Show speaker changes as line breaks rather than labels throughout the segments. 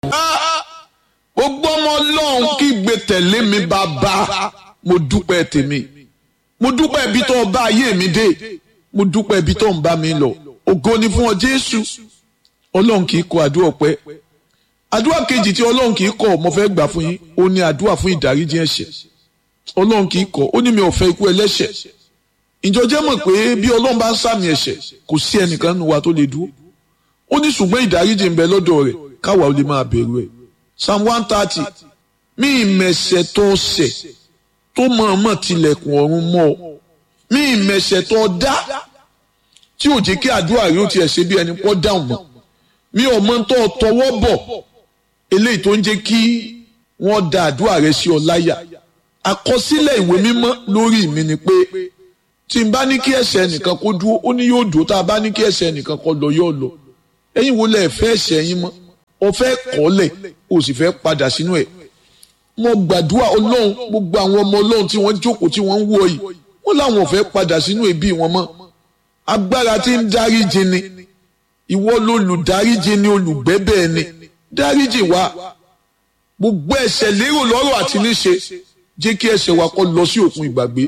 gbogbo ọmọ ọlọ́run kí gbé tẹ̀lé mi bàbá mo dúpẹ́ tèmi mo dúpẹ́ ibi tó bá ayé mi dé mo dúpẹ́ ibi tó ń bá mi lọ ògo ni fún ọ jésù ọlọ́run kì í kọ àdúrà ọpẹ́ àdúrà kejì tí ọlọ́run kì í kọ mo fẹ́ gbà fún yín ó ní àdúrà fún ìdáríjì ẹ̀ṣẹ̀ ọlọ́run kì í kọ ó ní mi ò fẹ́ ikú ẹlẹ́ṣẹ̀ ìjọ jẹ́ mọ̀ pé bí ọlọ́run bá ń sàmì ẹ̀ṣẹ̀ kò sí ẹnìkan nínú wa tó lè dúró ó ní ṣùgbọ́n ìdáríjì ń bẹ lọ́dọ̀ rẹ̀ káwa ó lè máa bẹ̀rù ẹ̀ psalm one thirty mí ìmẹ̀ṣẹ̀ tó ṣẹ̀ tó mọ̀ọ́mọ̀ tilẹ̀kùn ọ̀run mọ́ ọ mí ìmẹ̀ṣẹ̀ tó dá tí ò jẹ́ kí àdúrà rẹ̀ ó tiẹ̀ ṣe bí ẹni pọ́ dáhùn mọ́ mi ò mọ tó tọwọ́ bọ̀ eléyìí tó ń jẹ́ kí wọ́n da àdúrà rẹ̀ sí ọ láyà àkọsílẹ̀ ìwé mímọ́ lórí mi ni pé tí n bá ní kí ẹ̀ṣẹ̀ nìkan kó dúró ó ní yóò dúró tá a bá ní kí ẹ̀ṣẹ̀ nìkan kó lọ yóò lọ ẹ̀yin wo lẹ fẹ́ ẹ̀ṣẹ̀ yín mọ́ ọ fẹ́ kọ́lẹ̀ o sì fẹ́ padà sínú ẹ̀ mo gbàdúrà ọlọ́run gbogbo àwọn ọmọ ọlọ́run tí wọ́n jókòó tí wọ́n ń wọ yìí wọ́n láwọn ò fẹ́ padà sínú ẹbí wọn mọ́ agbára tí ń dáríjì ni ìwọ lolùdáríjì ni olùgbẹ́bẹ̀ ni dáríjì wa gbogbo ẹ̀ṣẹ̀ lérò lọ́rọ̀ àti níṣe jẹ́ kí ẹ̀ṣẹ̀ wa kó lọ sí òkun ìgbàgbé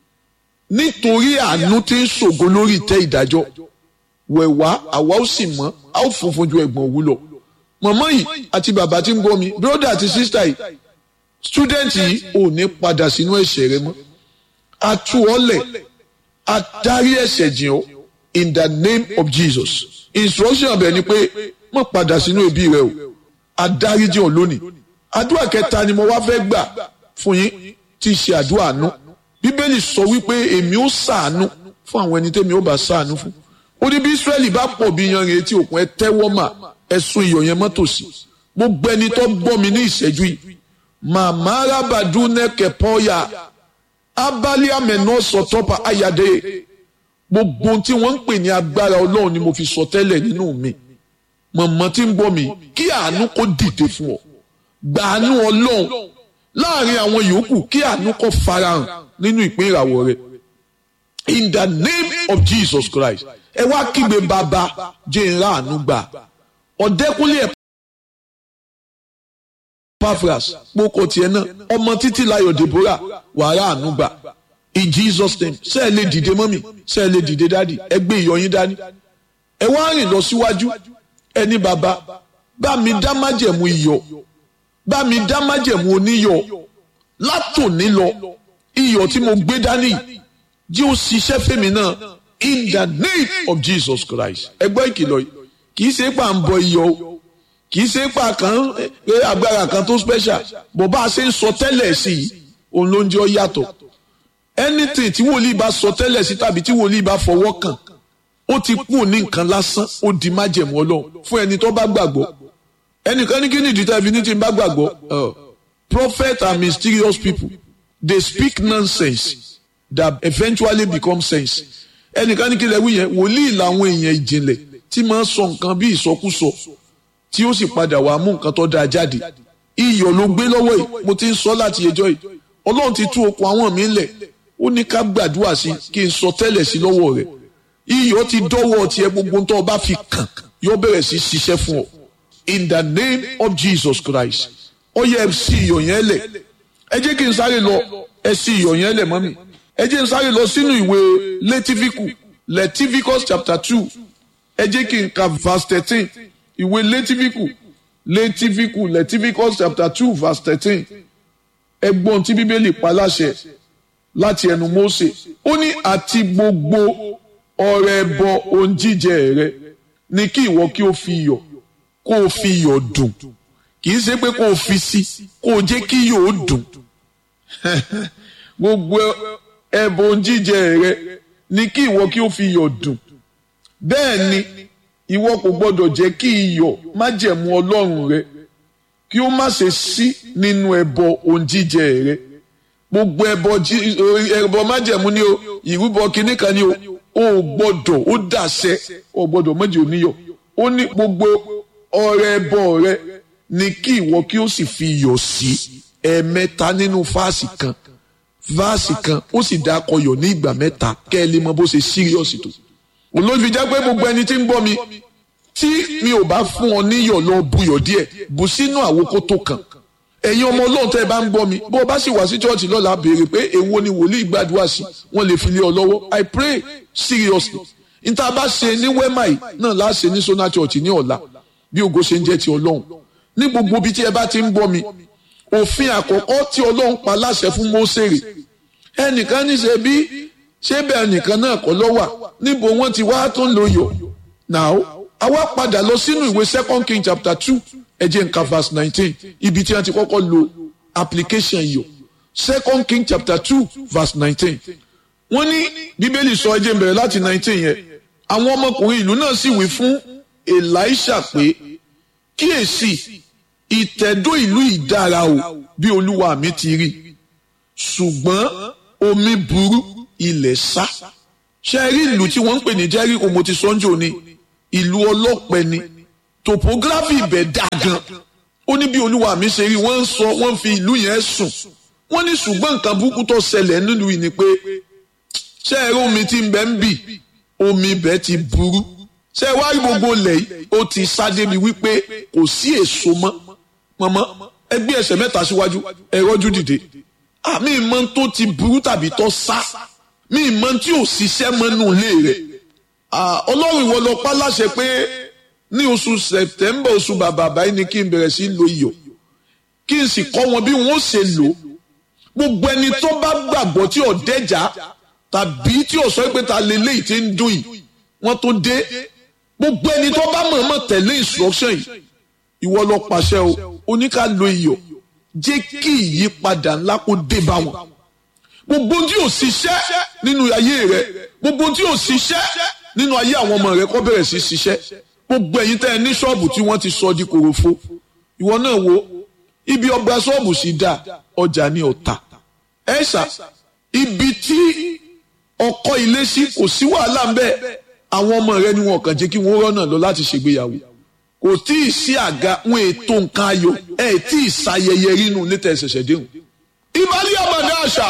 nítorí àánú tí ń ṣògo lórí ìtẹ́ ìdájọ́ wẹ̀wá àwa ó sì mọ́ a ó funfun ju ẹ̀gbọ́n òwú lọ mọ̀mọ́ yìí àti bàbá tí ń bọ́ mi bírọ́dà àti sísítà yìí stúdẹ̀ǹtì yìí ò ní padà sínú ẹ̀ṣẹ̀ rẹ mọ́ a tú ọ lẹ̀ a dárí ẹ̀ṣẹ̀ jìn ọ́ in the name of Jesus instruction ọbẹ̀ ni pé má padà sínú ẹbí rẹ o a dárí jìn ọ́ lónìí àdúrà kẹta ni mo wá fẹ́ gbà fún yín tí í ṣe àdúrà àánú bíbélì sọ wípé èmi ó ṣàánú fún àwọn ẹni tẹ́mi ó bá ṣàánú fún ó ní bí Ísírẹ́lì bá pọ̀ bí yanrìn etí òkun ẹ tẹ́wọ́ mà ẹ̀sùn iyọ̀ yẹn mọ́tò sí gbogbo ẹni tó gbọ́ mi ní ìṣẹ́jú yìí màmá arábàdún nẹ́kẹ̀ pọ́yà abali amẹ̀nà sọ̀tọ́pà ayàdé gbogbo tí wọ́n ń pè ní agbára ọlọ́run ni mo fi sọ tẹ́lẹ̀ nínú mi mọ̀mọ́ tí ń gbọ́ mi kí àánú kó dìde fún ọ gbàánú ọlọ́run láàrin àwọn yòókù kí àánú kó farahàn nínú ìpín ìràwọ̀ rẹ in the name of Jesus Christ ẹ wá kígbe bàbá jẹ́ ìrà àánú gbà ọ̀dẹ́kúnlé Epaphras kpókò tiẹ̀ náà ọmọ títí láyọ̀ Deborah wàrà àánú gbà in Jesus name ṣé ẹ lè dìde mọ́mì ṣé ẹ lè dìde dádì ẹ gbé ìyọyín dání ẹ wá rìn lọ síwájú ẹni bàbá bá mi dá májẹ̀mú iyọ̀ bá mi dá májẹ̀mú oníyọ̀ látòní lọ iyọ̀ tí mo gbé dání jí ó ṣiṣẹ́ fèmí náà in the name of Jesus Christ ẹ gbọ́ ìkìlọ̀ yìí kì í ṣe pà ń bọ iyọ̀ o kì í ṣe pà kan pé agbára kan tó special bó bá a ṣe ń sọ tẹ́lẹ̀ sí i òun ló ń jẹ́ ọ yàtọ̀ anything tí wòlíì bá sọ tẹ́lẹ̀ sí tàbí tí wòlíì bá fọwọ́ kàn ó ti kú ní nǹkan lásán ó di májẹ̀mú ọlọ́run fún ẹni tó bá gbàgbọ́ ẹnìkan ní kí ni ìdí tàbí ní tí n bá gbàgbọ́ prophet are mysterious people they speak nonsense that eventually become sense ẹnìkan ní kí lè wí yẹn wòlíì làwọn èèyàn ìjìnlẹ̀ tí máa ń sọ nǹkan bí ìsọkúsọ tí ó sì padà wàá mú nǹkan tó dáa jáde iyọ̀ ló gbé lọ́wọ́ yìí mo ti ń sọ láti ẹjọ́ yìí ọlọ́run ti tú okùn àwọn mi lẹ̀ ó ní ká gbàdúrà sí kí n sọ tẹ́lẹ̀ sí lọ́wọ́ rẹ̀ iyọ̀ ti dọ́wọ́ tiẹ̀ gbogbo tó o bá fi kàn yóò bẹ̀rẹ̀ sí ṣiṣẹ́ fún ọ in the name of Jesus Christ ó yẹ ẹ sí iyọ̀ yẹn lẹ̀ ẹ jẹ́ kí n sáré lọ ẹ sí iyọ̀ yẹn lẹ̀ mọ́mì ẹ jẹ́ n sáré lọ sínú ìwé Létífíkù Leviticus chapter two ẹ jẹ́ kí n ka verse thirteen ìwé Létífíkù Létífíkù Leviticus chapter two verse thirteen ẹgbọ́n tí bíbélì pa láṣẹ láti ẹnu Mósè ó ní àti gbogbo ọrẹ ẹbọ ohun jíjẹ rẹ ni kí ìwọ kí o fi iyọ̀ kó o fi iyọ̀ dùn kì í ṣe pé kó o fi sí kó o jẹ́ kí iyọ̀ ó dùn gbogbo ẹbọ ohun jíjẹ rẹ ni kí ìwọ kí o fi iyọ̀ dùn bẹ́ẹ̀ ni ìwọ kò gbọdọ̀ jẹ́ kí iyọ̀ májẹ̀mú Ọlọ́run rẹ kí ó má ṣe sí nínú ẹbọ ohun jíjẹ rẹ gbogbo ẹbọ ẹbọ májẹ̀mú ni o ìrúbọ kínní kan ni o ò gbọdọ̀ ó dàṣẹ ò gbọdọ̀ méjì oníyọ̀ ó ní gbogbo ọrẹ ẹbọ rẹ ni kí ìwọ kí ó sì fi iyọ̀ sí ẹ̀ẹ̀mẹ́ta nínú fáàsì kan fáàsì kan ó sì dá akọyọ̀ ní ìgbà mẹ́ta kẹ́ ẹ lè mọ bó ṣe síríọ̀sì tó olóòtú jẹ́ pé gbogbo ẹni tí ń gbọ́ mi tí mi ò bá fún ọ níyọ̀ lọ buyọ̀ díẹ̀ bù sínú àwòkó tó kàn ẹ̀yin ọmọ ọlọ́run tẹ́ ẹ bá ń gbọ́ mi bó o bá sì wá sí church lọ́la béèrè pé èwo ni wòlíì gbàdúrà sí wọ́n lè fi lé ọ lọ́wọ́ i pray seriously níta bá ṣe ní wema yìí náà láà ṣe ní sona church ní ọ̀la bí ògo ṣe ń jẹ́ ti ọlọ́run ní gbogbo ibi tí ẹ bá ti ń gbọ́ mi òfin àkọ́kọ́ tí ọlọ́run pa láṣẹ fún Mósèrè ẹnìkan ní ṣe bí ṣé bẹ́ẹ̀ nìkan náà kọ́ lọ́wà níbo wọ́n ti wá tó ń lo yọ̀ now àwa padà lọ sínú ìwé second king chapter two ẹ jẹ́ nǹkan verse nineteen ibi tí wọ́n ti kọ́kọ́ lo application yọ̀ second king chapter two verse nineteen wọ́n ní bíbélì sọ ẹ jẹ́ n bẹ̀rẹ̀ láti nineteen yẹn àwọn ọmọkùnrin ìlú náà sì wí fún Èlíṣà pé kíyèsí ìtẹ̀dó ìlú ìdára o bí olúwa mi ti rí ṣùgbọ́n omi burú ilẹ̀ sá ṣe rí ìlú tí wọ́n ń pè ní Jẹ́ríkò mo ti sọ́njò ni ìlú ọlọ́pẹ ni topography ibẹ̀ dá gan ó ní bí olúwa mi ṣe rí wọ́n ń sọ wọ́n fi ìlú yẹn sùn wọ́n ní ṣùgbọ́n nǹkan burúkú tó ṣẹlẹ̀ nílùú yìí ni pé ṣé ẹ rí omi tí ń bẹ ń bì omi ibẹ̀ ti burú ṣé ẹ wá rí gbogbo ilẹ̀ yìí ó ti sá débi wípé kò sí èso mọ́ mọ́mọ́ ẹ gbé ẹsẹ̀ mẹ́ta síwájú ẹ rọ́jú dìde àmì ìmọ̀ tó ti burú tàbí tó sá mi ìmọ̀ tí ò ṣiṣẹ́ mọ́nú ilé rẹ̀ ọlọ́run ìwọ lọ pa láṣẹ pé ní oṣù sẹ̀tẹ́mbà oṣù bàbà báyìí ni kí n bẹ̀rẹ̀ sí lo iyọ̀ kí n sì kọ́ wọn bí wọ́n ṣe lò gbogbo ẹni tó bá gbàgbọ́ tí ò dẹ́jà tàbí tí ò sọ pé ta lélẹ́yìí ti ń dùn yìí wọ́n tó dé gbogbo ẹni tó bá mọ̀ọ́mọ̀ tẹ̀lé instruction yìí ìwọ lọ pàṣẹ o oníkà lo iyọ̀ jẹ́ kí ìyípadà ńlá kó dé bá wọn gbogbo tí ò ṣiṣẹ́ nínú ayé rẹ gbogbo tí ò ṣiṣẹ́ nínú ayé àwọn ọmọ rẹ kó bẹ̀rẹ̀ sí ṣiṣẹ́ gbogbo ẹ̀yin tẹ́ ẹ ní ṣọ́ọ̀bù tí wọ́n ti sọ di kòròfo ìwọ náà wo ibi ọgbà ṣọ́ọ̀bù sì dá ọjà ní ọ̀tà ẹ̀ṣà ibi tí ọkọ̀ ilé sí kò sí wàhálà ńbẹ àwọn ọmọ rẹ ni wọn kàn jẹ́ kí wọ́n rọ́nà lọ láti ṣègbéyàwó kò tí ì sí àga wọn ètò nǹkan ayọ̀ ẹ̀ tí ì ṣayẹyẹ rínú létà ẹ̀ṣẹ̀ṣẹ̀ déhùn ìbálẹ̀ àmàdá àṣà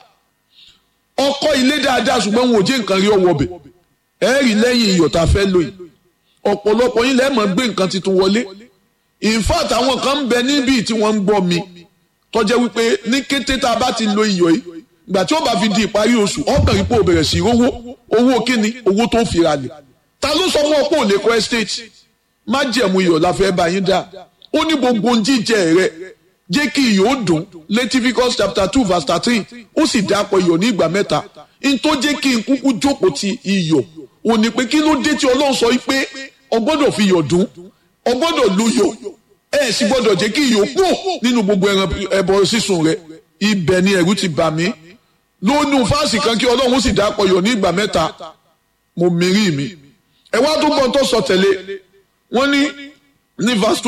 ọkọ̀ ilé dáadáa ṣùgbọ́n wọn ò jẹ́ nǹkan rí ọwọ́ bẹ̀ ẹ̀ rí lẹ́yìn iyọ̀ tá a fẹ́ lò yìí ọ̀pọ̀lọpọ̀ yín lẹ́ẹ̀mọ́ gbé nǹkan tuntun wọlé in fact àwọn kan ń bẹ níbí tí wọ́n ń gbọ́ mi tó jẹ́ wípé ní kété tá a bá ti lo iyọ̀ yìí ìgbà tí ó bá fi di ìparí oṣù ọkàn ipò bẹ̀rẹ̀ sí owó owó kíni owó tó fi ra lẹ̀ ta ló sọ fún ọ pé ò lè kọ́ estate má jẹ̀mú iyọ̀ la fẹ́ bá yín dá ó ní gbogbo ohun jíjẹ rẹ jẹ́ kí iyọ̀ ó dùn Leviticus chapter two verse thirteen ó sì dápọ̀ iyọ̀ ní ìgbà mẹ́ta n tó jẹ́ kí n kúkú jókòó ti iyọ̀ ò ní pé kí ló dé tí Ọlọ́run sọ pé o gbọ́dọ̀ fi iyọ̀ dùn o gbọ́dọ̀ lu iyọ̀ ẹ sì gbọ́dọ̀ jẹ́ kí iyọ̀ pọ̀ nínú gbogbo ẹran ẹbọ sísun rẹ ibẹ̀ ni ẹ̀rù ti bà mí lónú fáàsì kan kí Ọlọ́run sì dápọ̀ iyọ̀ ní ìgbà mẹ́ta mo mìírí mi ẹ wá tó gbọ́n tó sọ tẹ̀lé wọ́n ní ní verse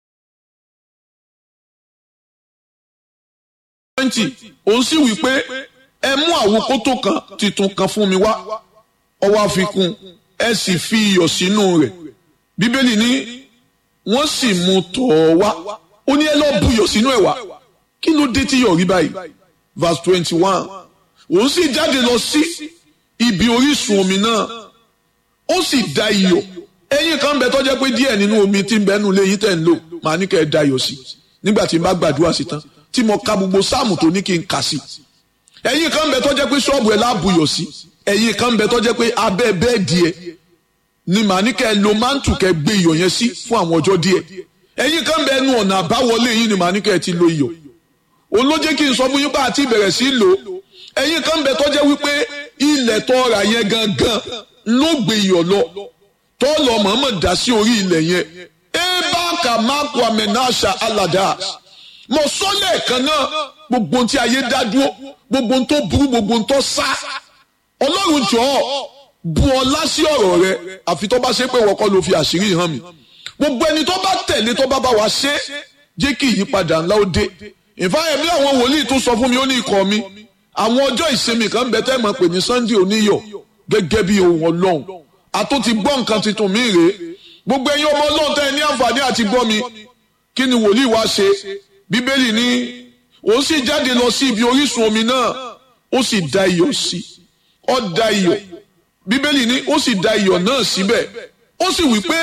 twenty òun sì wí pé ẹ mú àwòkótó kan titun kan fún mi wá ọwọ́ àfikún ẹ sì fi iyọ̀ sínú rẹ̀ bíbélì ní wọ́n sì mú tọ̀ ọ́ wá ó ní ẹ lọ́ọ́ buyọ̀ sínú ẹ̀ wá kí ló dé tí yọ̀ rí báyìí verse twenty one òun sì jáde lọ sí ibi orísun omi náà ó sì da iyọ̀ ẹyin kan bẹ tó jẹ́ pé díẹ̀ nínú omi tí ń bẹnu lé yín tẹ̀ ń lò màá ní kẹ́ ẹ da iyọ̀ sí nígbà tí n bá gbàdúrà sí tán tí mo ka gbogbo sáàmù tó ní kí n kà sí ẹyin kan bẹ tó jẹ́ pé ṣọ́ọ̀bù ẹ̀ láàbùyọ̀ sí ẹyin kan bẹ tó jẹ́ pé abẹ́ bẹ́ẹ̀dì ẹ̀ ni màá ní kẹ́ ẹ lo mántù kẹ́ gbé iyọ̀ yẹn sí fún àwọn ọjọ́ díẹ̀ ẹ̀yin kan bẹ ẹnu ọ̀nà àbáwọlé yín ni màá ní kẹ́ ẹ ti lo iyọ̀ òun ló jẹ́ kí n sọ fún yín bá àti ìbẹ̀rẹ̀ sí lò ẹ̀yin kan bẹ tó jẹ́ wípé ilẹ̀ tó rà yẹn gangan ló gbé iyọ̀ lọ tó lọ mọ̀ọ́mọ̀ dá sí orí ilẹ̀ yẹn ebaka mako amenasha alada mo sọ lẹ́ẹ̀kan náà gbogbo tí ayé dá dúró gbogbo tó burú gbogbo tó sá ọlọ́run jọ̀ọ́ bu ọlá sí ọ̀rọ̀ rẹ àfi tó bá ṣe pé wọ́n kọ́ ló fi àṣírí hàn mí gbogbo ẹni tó bá tẹ̀lé tó bá bá wa ṣe jẹ́ kí ìyípadà ńlá ó dé ìfáyẹ̀mí àwọn wòlíì tó sọ fún mi ó ní ikọ̀ mi àwọn ọjọ́ ìsinmi kan bẹ tẹ́ mọ̀ pé ní Sunday oníyọ̀ gẹ́gẹ́ bí ohun ọlọ́run àtó ti gbọ́ nǹkan tuntun mi rèé gbogbo ẹ̀yin ọmọ ọlọ́run tẹ́ ẹ ní àǹfààní àti gbọ́ mi kí ni wòlíì wá ṣe bíbélì ní òun sì jáde lọ sí ibi orísun omi náà ó sì da iyọ̀ sí ó da iyọ̀ bíbélì ní ó sì da iyọ̀ náà síbẹ̀ ó sì wí pé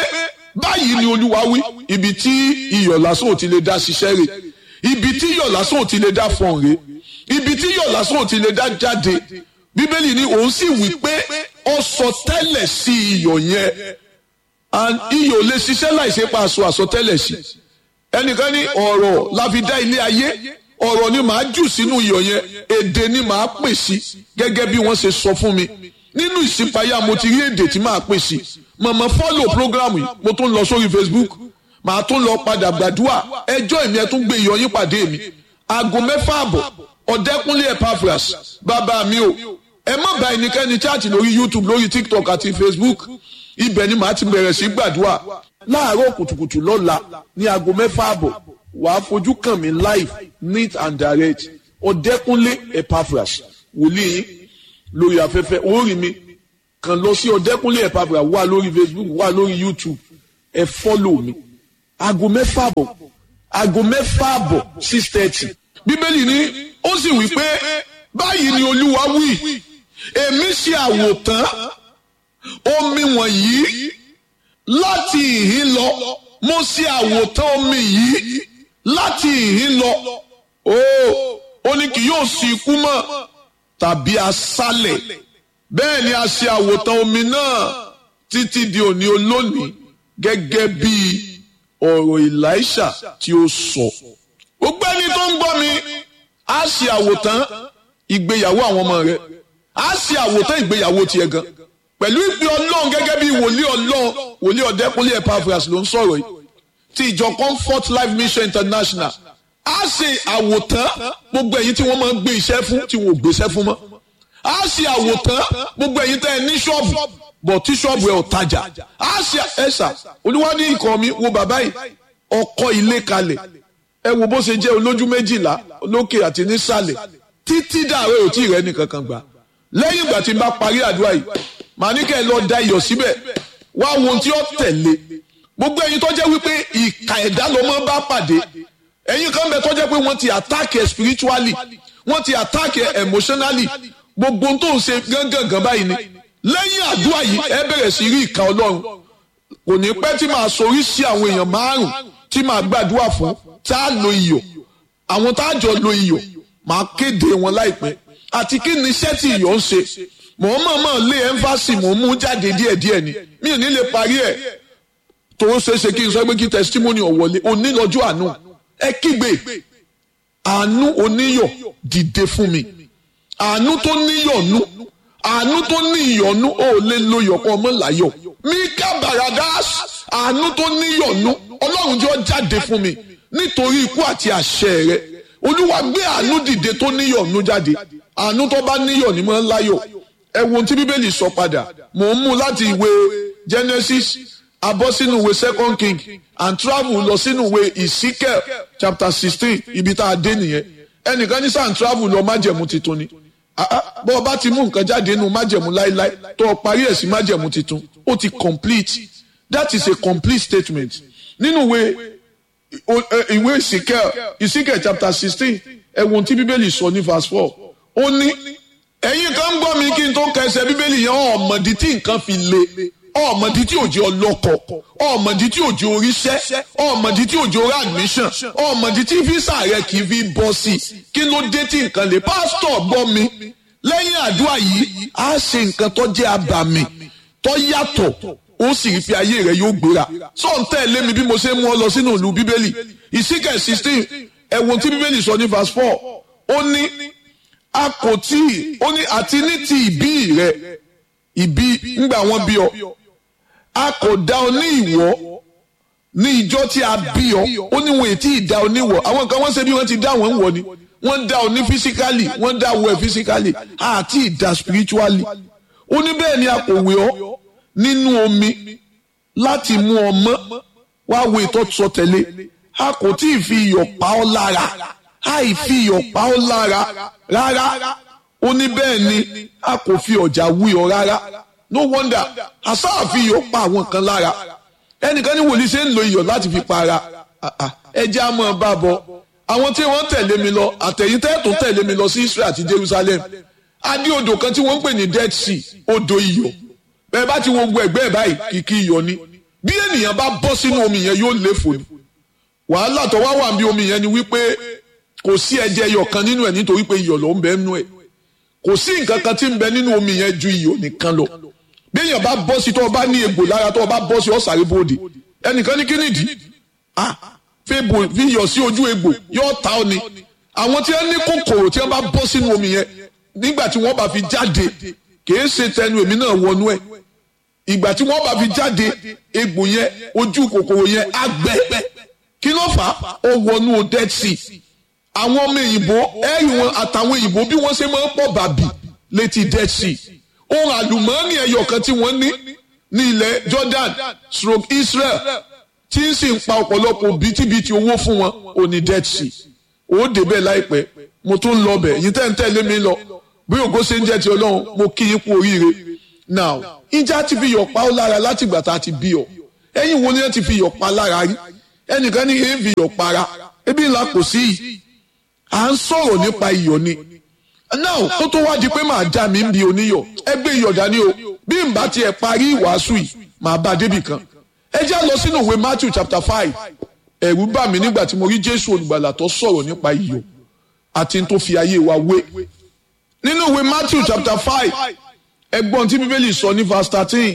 báyìí ni olúwa wí ibi tí iyọ̀ lásán ò ti lè dá ṣiṣẹ́ rẹ̀ ibi tí iyọ̀ lásán ò ti lè dá fọ̀n rẹ̀ ibi tí iyọ̀ lásán ò ti lè dá jáde bíbélì ni òun sì wí pé ó sọ tẹ́lẹ̀ sí iyọ̀ yẹn and iyọ̀ lè ṣiṣẹ́ láìsí pa aṣọ àsọtẹ́lẹ̀ sí ẹnìkan ní ọ̀rọ̀ la fi dá ilé ayé ọ̀rọ̀ ni màá jù sínú iyọ̀ yẹn èdè ni màá pè sí gẹ́gẹ́ bí wọ́n ṣe sọ fún mi nínú ìṣípayá mo ti rí èdè tí màá pè sí màmá fọ́lò program yìí mo tún lọ sórí Facebook màá tún lọ padà gbàdúrà ẹjọ́ èmi ẹ tún gbé iyọ̀ yín pàdé mi aago mẹ́fà àbọ̀ ọ̀dẹ́kúnlé Epaphras bàbá mi o ẹ má bá ẹnikẹ́ni chaati lórí YouTube lórí TikTok àti Facebook ibẹ̀ ni màá ti bẹ̀rẹ̀ sí gbàdúrà láàárọ̀ kùtùkùtù lọ́la ní aago mẹ́fà àbọ̀ wàá fojú kàn mí live neat and direct ọ̀dẹ́kúnlé Epaphras wòlíì lórí afẹ́fẹ́ orí mi kàn lọ sí ọ̀dẹ́kúnlé Epaphras wà lórí Facebook wà lórí YouTube ẹ fọ́lò mi aago mẹ́fà àbọ̀ aago mẹ́fà àbọ̀ six thirty bíbélì ni ó sì wí pé báyìí ni olúwa wí èmi ṣe àwòtán omi wọ̀nyí láti ìhín lọ mo ṣe àwòtán omi yìí láti ìhín lọ ó ó ní kì yóò sí ikú mọ́ tàbí aṣálẹ̀ bẹ́ẹ̀ ni a ṣe àwòtán omi náà títí di òní olónìí gẹ́gẹ́ bí ọ̀rọ̀ Èlíṣà tí ó sọ. gbogbo ẹni tó ń gbọ́ mi á ṣe àwòtán ìgbéyàwó àwọn ọmọ rẹ á ṣe àwòtán ìgbéyàwó tiẹ̀ gan pẹ̀lú ìpè ọlọ́run gẹ́gẹ́ bí wòlíì ọlọ́run wòlíì ọ̀dẹ́kúnlé Epaphras ló ń sọ̀rọ̀ yìí ti ìjọ Comfort Life Mission International á ṣe àwòtán gbogbo ẹ̀yin tí wọ́n máa ń gbé iṣẹ́ fún tí wọ́n ò gbéṣẹ́ fún mọ́ á ṣe àwòtán gbogbo ẹ̀yin tẹ́ ẹ ní ṣọ́ọ̀bù bọ̀ tí ṣọ́ọ̀bù ẹ̀ ò tajà á ṣe ẹ̀ṣà olúwadí ikọ̀ mi wo bàbá yìí ọkọ̀ ilé kalẹ̀ ẹ wo bó ṣe jẹ́ olójú méjìlá lókè àti nísàlẹ̀ títí dàrẹ́ ò tí ì rẹ́ nìkankan gbà lẹ́yìn ìgbà tí n bá parí àdúrà yìí màá ní kẹ́ ẹ lọ da iyọ̀ síbẹ̀ wá wo ohun tí ó tẹ̀lé gbogbo ẹ̀yin tó jẹ́ wípé ìka ẹ̀dá ló máa ń bá pàdé ẹ̀yin kan bẹ tó jẹ́ pé wọ́n ti attack ẹ spiritually wọ́n ti attack ẹ emotionally gbogbo ohun tó ń ṣe gángan báyìí ni lẹ́yìn àdúrà yìí ẹ bẹ̀rẹ̀ sí rí ìka ọlọ́run kò ní pẹ́ tí màá sorí sí àwọn èèyàn márùn tí màá gbàdúrà fún tá a lo iyọ̀ àwọn tá a jọ lo iyọ̀ màá kéde wọn láìpẹ́ àti kí ni iṣẹ́ tí iyọ̀ ń ṣe mò ń mọ̀ọ́mọ̀ lé ẹ́ńfàsì mò ń mú jáde díẹ̀díẹ̀ ni mi ò ní lè parí ẹ̀ tó ń ṣe é ṣe kí n sọ pé kí testimony ọ̀wọ́lé onílọ́jọ́ àánú ẹ kígbe àánú oníyọ̀ dìde fún mi àánú tó níyọ̀nú àánú tó ní ìyọ̀nú ò lè lo yọ̀kọ́ ọmọ láyọ̀ mika baradas àánú tó níyọ̀nú ọlọ́run jọ jáde fún mi nítorí ikú àti àṣẹ rẹ olúwa gbé àánú dìde tó níyọ̀nú jáde àánú tó bá níyọ̀ ní mọ́ láyọ̀ ẹ wo ohun tí bíbélì sọ padà mò ń mú láti ìwé Genesis abọ́ sínú ìwé second king and travel lọ sínú ìwé Ezekiel chapter sixteen ibi tá a dé nìyẹn ẹnìkan ní sàn travel lọ májẹ̀mú titun ni bọ́ ọ bá ti mú nǹkan jáde nínú májẹ̀mú láíláí tó o parí ẹ̀ sí májẹ̀mú titun ó ti complete that is a complete statement nínú ìwé ìwé Ezekiel Ezekiel chapter sixteen ẹ̀wọ̀n tí bíbélì sọ ní verse four ó ní ẹ̀yin kan ń gbọ́ mi kí n tó kẹsẹ̀ bíbélì yẹn ọ̀mọ̀dí tí nǹkan fi le ọ̀mọ̀dí tí òjò ọlọ́kọ̀ ọ̀mọ̀dí tí òjò oríṣẹ́ ọ̀mọ̀dí tí òjò orí admission ọ̀mọ̀dí tí físà rẹ kì í fi bọ́ sí i kí ló dé tí nǹkan lè pásítọ̀ gbọ́ mi lẹ́yìn àdúrà yìí á ṣe nǹkan tó jẹ́ abàmì tó yàtọ̀ ó sì rí pé ayé rẹ yóò gbéra sọ ń tẹ̀lé mi bí mo ṣe mú ọ lọ sínú ìlú bíbélì ìsíkẹ̀ sixteen ẹ̀wọ̀n tí bíbélì sọ ní verse four ó ní a kò tí ì ó ní àti ní ti ìbí rẹ ìbí ńgbà wọn bí ọ a kò dá ọ ní ìwọ ní ìjọ tí a bí ọ ó ní wọn ètí ìdá ọ níwọ àwọn kan wọn ṣe bí wọn ti dá wọn wọ ni wọn dá ọ ní physically wọn dá ọ ẹ physically àti ìdá spiritually ó ní bẹ́ẹ̀ ni a kò wé ọ nínú omi láti mú ọ mọ́ wá wo ìtọ́ sọ tẹ̀lé a kò tí ì fi iyọ̀ pa ọ́ lára àì fi iyọ̀ pa ọ́ lára rárá ó ní bẹ́ẹ̀ ni a kò fi ọ̀jà wí ọ rárá no wonder àṣà fi iyọ̀ pa àwọn kan lára ẹnìkan ní wòlíì ṣe ń lo iyọ̀ láti fi para ẹjẹ́ á mọ̀ bá bọ̀ àwọn tí wọ́n tẹ̀lé mi lọ àtẹ̀yìn tẹ́ẹ̀tún tẹ̀lé mi lọ sí Israel àti Jerusalem adé odò kan tí wọ́n ń pè ní Dead Sea odò iyọ̀ bẹ́ẹ̀ bá ti wo gbogbo ẹ̀gbẹ́ ẹ̀ báyìí kìkì iyọ̀ ni bí ènìyàn bá bọ́ sínú omi yẹn yóò léfò ni wàhálà tó wá wà bí omi yẹn ni wípé kò sí ẹ̀jẹ̀ ẹyọ kan nínú ẹ̀ nítorí pé iyọ̀ ló ń bẹ nínú ẹ̀ kò sí nǹkan kan tí ń bẹ nínú omi yẹn ju iyọ̀ nìkan lọ bí èèyàn bá bọ́ sí tó o bá ní egbò lára tó o bá bọ́ sí ọ̀sàrè bòde ẹnìkan ní kí nìdí ah fi iyọ̀ sí ojú egbò yóò ta ọ ni àwọn tí wọ́n ní kòkòrò tí wọ́n bá bọ́ sínú omi yẹn nígbà tí wọ́n bá fi jáde kìí ṣe tẹnu èmi náà wọnú ẹ̀ ìgbà tí wọ́n bá fi jáde egbò yẹn ojú kòkòrò yẹn á gbẹ kí ló fà á ó wọnú dead sea àwọn ọmọ òyìnbó ẹ̀rì wọn àtàwọn òyìnbó bí wọ́n ṣe máa ń pọ̀ bàbí létí dead sea ohun àlùmọ́ọ́nì ẹyọ kan tí wọ́n ní ní ilẹ̀ Jordan stroke Israel tí ń sì ń pa ọ̀pọ̀lọpọ̀ bìtìbìtì owó fún wọn ò ní dead sea ó débẹ̀ láìpẹ́ mo tún lọ bẹ̀ yìí tẹ́ ń tẹ̀lé mi lọ bí ògo ṣe ń jẹ́ ti ọlọ́run mo kí yín kú oríire now ìjà ti fi yọ̀ pa ó lára láti ìgbà tá a ti bí ọ ẹ̀yin wo ni wọ́n ti fi yọ̀ pa lára rí ẹnìkan ní èyí fi yọ̀ para ebi ńlá kò sí yìí à ń sọ̀rọ̀ nípa iyọ̀ ni now kó tó wá di pé màá já mi ń bi oníyọ̀ ẹ gbé iyọ̀ dání o bí n bá tiẹ̀ parí ìwàásù yìí màá bá débì kan ẹ já lọ sínú ìwé Matthew chapter five ẹ̀rù bà mí nígbà tí mo rí Jésù olùgbàlà tó sọ̀rọ̀ nípa iyọ̀ àti tó fi ayé wa wé nínú ìwé Matthew chapter five ẹgbọ́n tí bíbélì sọ ní verse thirteen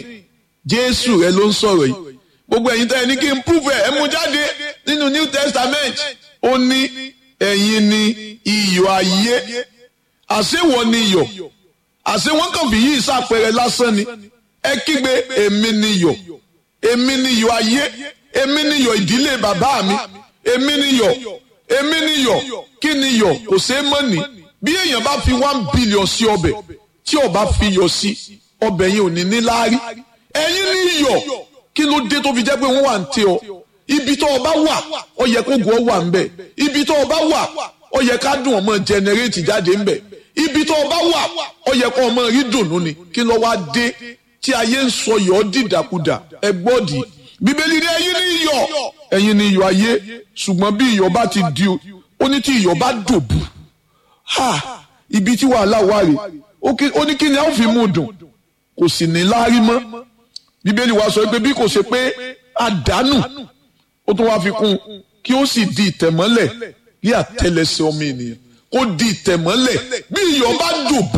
Jésù rẹ ló ń sọ̀rọ̀ yìí gbogbo ẹ̀yin tẹ́ ẹ ní kí n prove ẹ̀ ẹ mú jáde nínú New Testament ó ní ẹ̀yin ni iyọ̀ ayé àṣewọ̀ ni iyọ̀ àṣe wọ́n kàn fi yí ìsàpẹrẹ lásán ni ẹ kígbe èmi ni iyọ̀ èmi ni iyọ̀ ayé èmi ni iyọ̀ ìdílé bàbá mi èmi ni iyọ̀ èmi ni iyọ̀ kí ni iyọ̀ kò ṣeé mọ̀ ní bí èèyàn bá fi one billion sí ọbẹ̀ tí ó bá fi iyọ̀ sí ọbẹ̀ yẹn ò ní ní láárí ẹ̀yin ni iyọ̀ kí ló dé tó fi jẹ́ pé wọ́n wà ń tẹ ọ ibi tó o bá wà ó yẹ kó gùn ọ wà ń bẹ̀ ibi tó o bá wà ó yẹ ká dùn ọmọ jẹnẹrétì jáde ń bẹ̀ ibi tó o bá wà ó yẹ kó ọmọ rí dùnú ni kí ló wá dé tí ayé ń sọ yọ̀ ọ́ dìdàkudà ẹ gbọ́dì bíbélì ní ẹ̀yin ni iyọ̀ ẹ̀yin ni iyọ̀ ayé ṣùgbọ́n bí iyọ̀ bá ti di ó ní tí iyọ̀ bá dòbù ha ibi tí wàhálà wà rè ó ní kí ni a ó fi mú dùn kò sì ní láárí mọ́ bíbélì wa sọ pé bí kò ṣe pé àdánù ó tún wá fi kún kí ó sì di ìtẹ̀mọ́lẹ̀ bí àtẹlẹsẹ̀ ọmọ ènìyàn kó di ìtẹ̀mọ́lẹ̀ bí iyọ̀ bá dòbù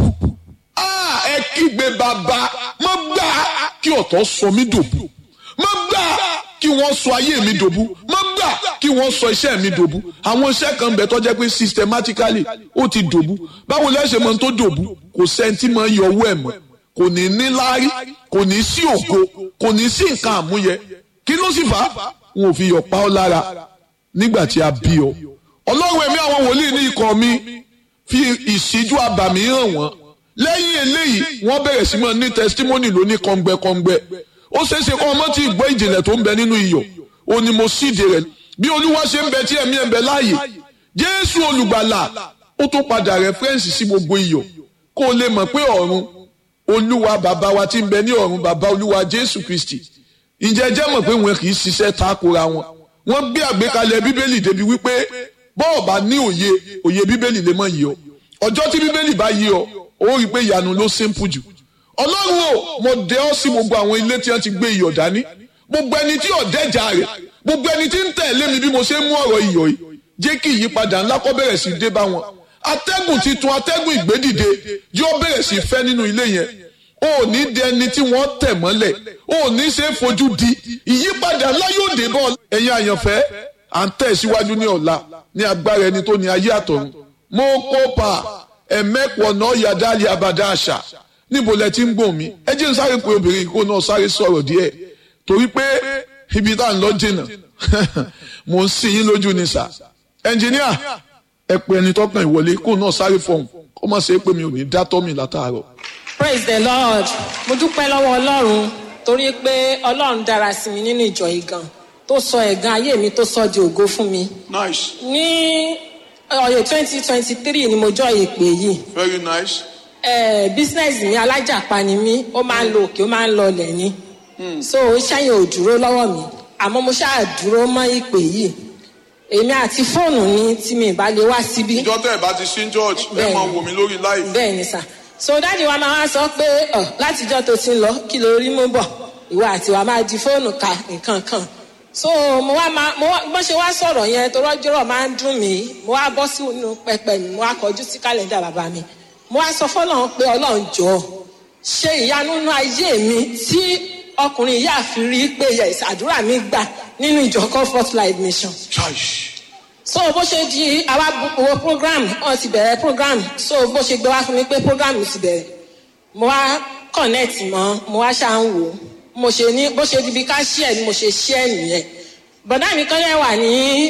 ẹ kígbe bàbá má gbà kí ọ̀tọ̀ sọ mí dòbù má gbà kí wọ́n sọ ayé mi dòbú má gbà kí wọ́n sọ iṣẹ́ mi dòbú àwọn iṣẹ́ kan bẹ̀ tó jẹ́ pé systematically ó ti dòbú báwo lẹ́sẹ̀ mọ́ tó dòbú kò sẹ́ńtì mọ́ yọ owó ẹ̀ mọ́ kò ní ní láárí kò ní sí ògo kò ní sí nǹkan àmúyẹ kí ló sì fà á wọn ò fi yọ̀ pa ọ́ lára nígbà tí a bí ọ ọlọ́run ẹ̀mí àwọn wòlíì ní ikọ̀ mi fi ìṣíjú abàmì hàn wọ́n lẹ́yìn eléyìí wọ́n bẹ̀rẹ̀ sí mọ́ ní testimony lóní kọ́ngbẹ́kọ́ngbẹ́ ó ṣeé ṣe kọ́ ọmọ tí ì gbọ́ ìjìnlẹ̀ tó ń bẹ nínú iyọ̀ ó ní mo síde rẹ̀ bí olúwa ṣe ń bẹ tí ẹ̀mí ẹ̀ ń bẹ láàyè jésù olùgbàlà ó tún padà rẹ́fẹ́rẹ́nsì sí gbogbo iyọ̀ kó o lè mọ̀ pé ọ̀run olúwa bàbá wa tí ń bẹ ní ọ̀run bàbá olúwa jésù kristi ǹjẹ́ jẹ́ mọ̀ pé wọn kì í ṣiṣẹ́ takora wọn wọ́n gbé àgbékalẹ̀ bíbélì débi wípé bọ́ọ̀ bá ní òye òye bíbélì lè mọ̀ yìí ọ ọjọ́ tí bíbélì bá yí ọ ó rí i pé ìyanu ló simple jù ọlọ́run o mo dẹ ọ́ sí gbogbo àwọn ilé tí wọ́n ti gbé iyọ̀ dání gbogbo ẹni tí ọ̀dẹ́jà rẹ̀ gbogbo ẹni tí ń tẹ̀lé mi bí mo ṣe ń mú ọ̀rọ̀ iyọ̀ yìí jẹ́ kí ìyípadà ńlá kó bẹ̀rẹ̀ sí dé bá wọn atẹ́gùn titun atẹ́gùn ìgbédìde yóò bẹ̀rẹ̀ sí fẹ́ nínú ilé yẹn o ò ní di ẹni tí wọ́n tẹ̀ mọ́lẹ̀ o ò ní ṣe é fojú di ìyípadà ńlá yóò dé bọ́ ẹ̀yin àyànfẹ́ à ń tẹ̀ síwájú ní ọ̀la ní agbára ẹni tó ní ayé àtọ̀run mo kópa ẹ̀mẹ́pọ̀ náà yàdá lé abàdá àṣà níbo lẹ ti ń gbọ̀n mi ẹ jẹ́ n sáré pé obìnrin kó náà sáré sọ̀rọ̀ díẹ̀ torí pé ibi tá à ń lọ jìnnà mò ń sin yín lójú ni sà ẹnjìníà ẹ pé ẹni tọkàn ìwọlé kó náà sáré fọhùn kó má ṣe é pé mi ò ní dá tọ́ mi látàárọ̀.
praise the lord mo dúpẹ́ lọ́wọ́ ọlọ́run torí pé ọlọ́run dára sí mi nínú ìjọ yìí gan tó sọ ẹ̀gàn ayé mi tó sọ di ògo fún mi.
nice
ní ọ̀yẹ̀ twenty twenty three ni mo jọ ìpè yìí
very nice.
eh, business mi alájàpá ni mí ó máa ń lo òkè ó máa ń lọ ọlẹ̀ ni so iṣẹ́ yẹn ò dúró lọ́wọ́ mi àmọ́ mo ṣáà dúró mọ́ ìpè yìí èmi àti fóònù mi tí mi ìbá lè wá síbí
ìjọ tẹ́ ẹ̀ bá ti sí church ẹ
Bẹ́ẹ̀ni.
máa wò mí lórí live.
bẹ́ẹ̀ ni sà so dáàdi wa máa wá sọ pé ọ látijọ́ tó ti ń lọ kí ló rí mú bọ̀ ìwà àti ìwà máa di fóònù ka nǹkan kan so mo wá máa mo wá bó ṣe wá sọ̀rọ̀ yẹn tó rọ́jọ́rọ̀ máa ń dùn mí mo wá bọ́ sínú pẹpẹ mi mo wá kọjú sí kálẹ̀ndà bàbá mi mo wá sọ fọlọ́run pé ọlọ́run jọ ṣe ìyanu nínú ayé mi tí ọkùnrin yìí àfi rí pé yes àdúrà mi gbà nínú ìjọ comfort life mission so bó ṣe di àwa wo program wọn ti bẹ̀rẹ̀ program so bó ṣe gbé wá fún mi pé program ti bẹ̀rẹ̀ mo wá connect mọ́ mo wá ṣáà ń wò ó mo ṣe ní bó ṣe di bí ká ṣí ẹ̀ ni mo ṣe ṣí ẹ̀ nìyẹn bọ̀dá mi kan lẹ́ wà ní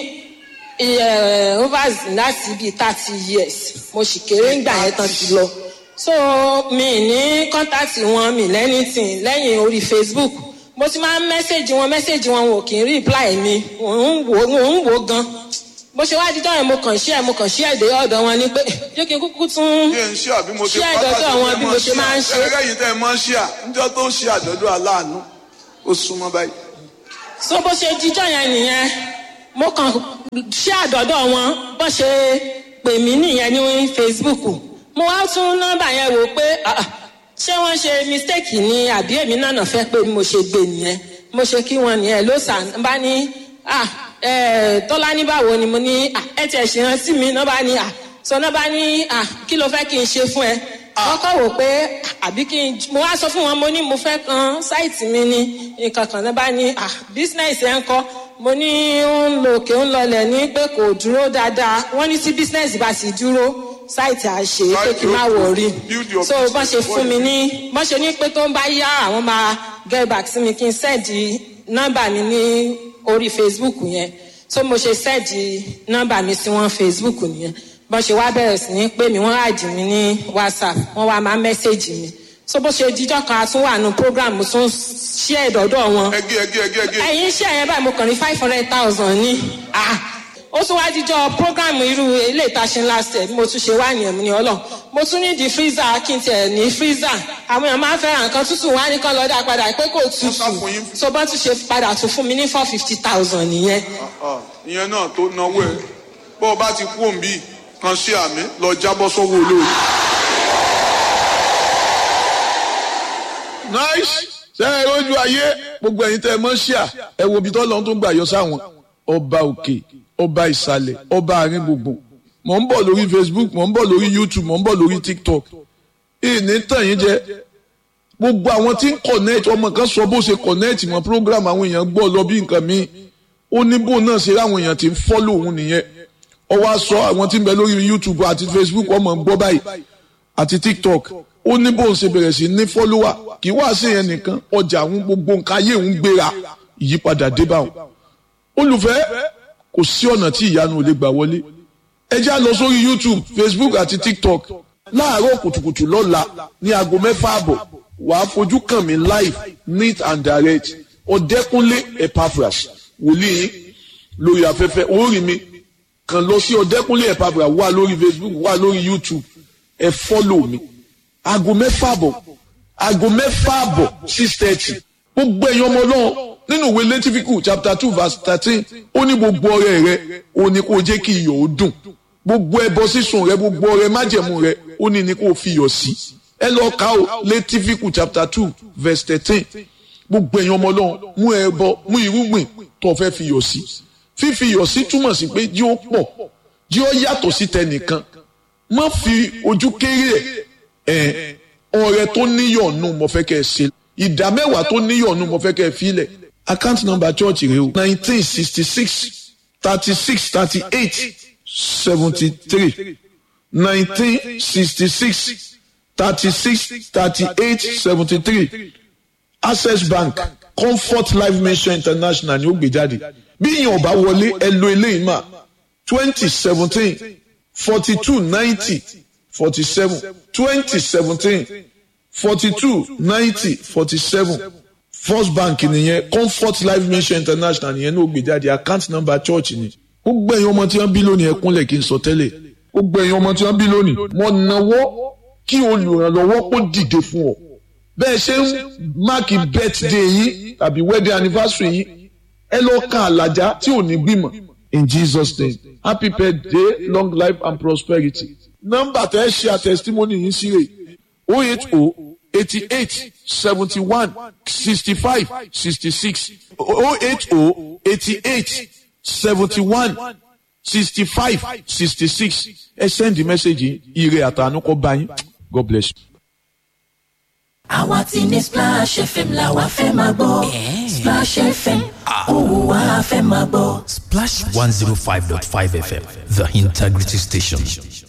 overs láti bíi thirty years mo sì kéré ń gbà yẹn tán ti lọ so mi ní kọ́ńtàtì wọn mi lẹ́nìtìn lẹ́yìn orí facebook mo ti máa ń mẹ́sẹ̀gì wọn mẹ́sẹ̀gì wọn wọn kì í reply mi mò ń wò mò ń wò gan bó ṣe wá dídọ́ yẹn mo kàn ṣí ẹ̀ mo kàn ṣí ẹ̀ dé ọ̀dọ̀ wọn ni pé jẹ́ kí n kúkú tún
bí ẹ ń ṣe àbí mo ṣe
ṣí ẹ̀ dọ́dọ̀ wọn bí mo ṣe máa ń ṣe.
ẹgbẹ́ yìí tẹ́ ẹ máa ń ṣe à níjọ́ tó ń ṣe àjọ̀dún aláàánú ó súnmọ́ báyìí.
so bó ṣe jíjọ́ yẹn nìyẹn mo kàn ṣí àdọ́dọ̀ wọn bó ṣe pè mí nìyẹn ní facebook mo wá tún nọ́mbà yẹn wò pé ah, ah, ṣé wọ́n ṣe mistake ni àbí èmi náà fẹ́ pé mo ṣe gbé nìyẹn mo ṣe kí wọn nìyẹn ló sàn bá ní ah, eh, tọ́lá ní báwo ni mo ní ah, ẹ tiẹ̀ ṣe rántí mi náà bá ní ah, sọ náà bá ní ah, kí ló fẹ́ kí n ṣe fún ẹ wọ́n kọ́ wò pé àbí kí n mo wá sọ fún wọn mo ní mo fẹ́ kan sáìtì mi ní nǹkan kan náà bá ní ah, business ẹ̀ ń kọ́ mo ní ó ń lo òkè ń lọlẹ̀ ní pé kò dúró dáadáa wọ́n ní tí business bá sì dúró sáìtì àṣe pé kí n má wọrí
Build your
so bọ́n ṣe
business
fún mi ní bọ́n ṣe ní pé tó ń bá yá àwọn máa get back sí mi kí n sẹ́ẹ̀dì nọ́mbà mi ní orí facebook yẹn so mo ṣe sẹ́ẹ̀dì nọ́mbà mi sí wọn facebook nìyẹn bọ́n ṣe wá bẹ̀rẹ̀ sí ní pé mi wọ́n àjì mi ní whatsapp wọ́n wá máa mẹ́sẹ̀gì mi so bó ṣe jíjọ́ kan a tún wà nù program mo tún ṣí ẹ̀dọ̀dọ̀ wọn
ẹgẹ ẹgẹ ẹgẹ ẹgẹ
ẹ̀yin iṣẹ́ yẹn báyìí mo kàn ní five hundred thousand ní ah ó tún wá jíjọ program irú ilé ìtaṣe last year bí mo tún ṣe wá nìyẹn mo ní ọlọ́run mo tún ní di freezer kí n tiẹ̀ ní freezer àwọn èèyàn máa ń fẹ́ràn nǹkan tútù wá ní kán lọ dá padà pé kò tútù
sá fún yín.
so bọ́n tún ṣe padà tún fún mi ní four fifty thousand nìyẹn
Ah, ìyẹn náà tó náwó ẹ bó o bá ti kú òǹbí kan sí àmì lọ jábọ́ sọ́wọ́ olóòrè.
nice ṣe é rójú ayé gbogbo ẹ̀yin tẹ́ ẹ mọ̀ ṣíà ẹ wo ibi tọ́lọ́run tó ń gbà yọ sáwọn ọba òkè ọba ìsàlẹ̀ ọba àárín gbùngbùn mò ń bọ̀ lórí facebook mò ń bọ̀ lórí youtube mò ń bọ̀ lórí tiktok ìní tàn yín jẹ gbogbo àwọn tí ń connect ọmọ kan sọ bó ṣe connect mọ́ program àwọn èèyàn gbọ́ lọ bí nǹkan míì ó ní bó náà ṣe ráwọn èèyàn tí ń follow òun nìyẹn ó wá sọ àwọn tí ń bẹ lórí youtube àti facebook ọmọ ń gbọ́ báyìí àti tiktok ó ní bóun ṣe bẹ̀rẹ̀ sí ní fọ́lúwà kì í wá sí yẹn nìkan ọjà àwọn gbogbo nǹkan ayé òun gbéra ìyípadà dé bá wọn. olùfẹ́ kò sí ọ̀nà tí ìyanu ò lè gbà wọlé ẹ já lọ sórí youtube facebook àti tiktok láàárọ̀ kùtùkùtù lọ́la ní aago mẹ́fà àbọ̀ wàá fojú kàn mí live neat and direct ọ̀dẹ́kúnlé epaphras wòlíì yín lórí afẹ́fẹ́ orí mi kàn lọ sí ọ̀dẹ́kúnlé epaphras wà lórí facebook wà lórí youtube ẹ fọ́lọ̀ mi aago mẹ́fà àbọ̀ aago mẹ́fà àbọ̀ six thirty gbogbo ẹ̀yin ọmọ náà nínú ìwé lẹ́tífíkù chapter two verse thirteen ó ní gbogbo ọrẹ rẹ ó ní kó jẹ́ kí iyọ̀ ó dùn gbogbo ẹbọ sísun rẹ gbogbo ọrẹ májẹ̀mú rẹ ó ní ní kó fi iyọ̀ sí ẹ lọ kà ó lẹ́tífíkù chapter two verse thirteen gbogbo ẹ̀yin ọmọ náà mú ẹbọ mú irúgbìn tó fẹ́ fi iyọ̀ sí fífi iyọ̀ sí túmọ̀ sí pé jí ó pọ̀ jí ó yàtọ̀ sí tẹnìkan má fi ojú kéré ẹ ọrẹ tó níyọ̀nù mo fẹ́ kẹ́ ẹ ṣe ìdá mẹ́wàá tó níyọ̀nù mo fẹ́ kẹ́ ẹ filẹ̀ account number church rẹ o nineteen sixty six thirty six thirty eight seventy three nineteen sixty six thirty six thirty eight seventy three access bank comfort life mission international ni ó gbé jáde bí ìyẹn ò bá wọlé ẹ lo eléyìí mà twenty seventeen forty two ninety forty seven twenty seventeen forty two ninety forty seven first bank nìyẹn comfort life mission international nìyẹn ní ó gbé jáde account number church ni ó gbẹ̀yìn ọmọ tí wọ́n bí lónìí ẹkúnlẹ̀ kí n sọ tẹ́lẹ̀ ó gbẹ̀yìn ọmọ tí wọ́n bí lónìí mo náwó kí olùrànlọ́wọ́ kó dìde fún ọ bẹ́ẹ̀ ṣe ń máàkì birthday yín tàbí wedding anniversary yín ẹ lọ kan àlàjá tí ò ní gbìmọ̀ in jesus name happy birthday long life and prosperity nọ́mbà tẹ́ ẹ ṣe àtẹ̀sítímọ́nì yín sí rè o eight o eighty eight seventy one sixty five sixty six oh eight oh eighty eight seventy one sixty five sixty six ẹ send message ire àtànú kọ bá yín god bless you.
àwa ti ní splash fm la wa fẹ́ máa gbọ́ splash fm òun wa fẹ́ máa gbọ́.
Splash 105.5 FM, the integrity station.